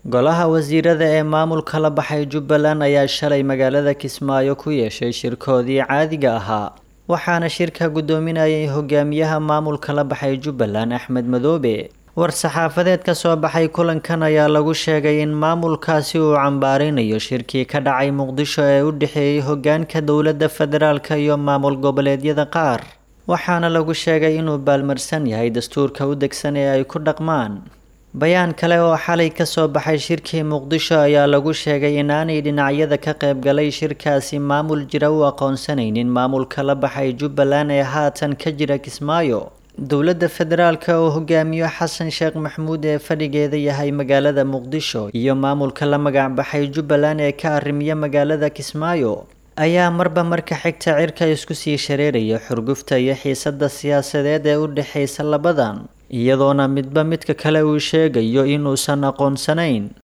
Golaha wasiirada ee maamulka la baxay Jubbaland ayaa shalay magaalada Kismaayo ku yeeshay shirkoodii caadiga ahaa waxaana shirka gudoominayay hogaamiyaha maamulka la baxay Jubbaland Axmed Madoobe war-saxaafadeed ka soo baxay kulankan ayaa lagu sheegay in maamulkaasi uu cambaarinayo shirkii ka dhacay Muqdisho ee u dhexeeyay hogaanka dowladda federaalka iyo maamul goboleedyada qaar waxaana lagu sheegay inuu baalmarsan yahay dastuurka u degsan ee ay ku dhaqmaan bayaan kale oo xalay ka soo baxay shirkii muqdisho ayaa lagu sheegay in aanay dhinacyada ka qaybgalay shirkaasi maamul jira u aqoonsanaynin maamulka la baxay jubbaland ee haatan ka jira kismaayo dowladda federaalka oo hogaamiyo xasan sheekh maxamuud ee fadhigeeda yahay magaalada muqdisho iyo maamulka la magac baxay jubbaland ee ka arrimiya magaalada kismaayo ayaa marba marka xigta cirka isku sii shareeraya xurgufta iyo xiisadda siyaasadeed ee u dhexaysa labadan iyadoona midba midka kale uu sheegayo inuusan aqoonsanayn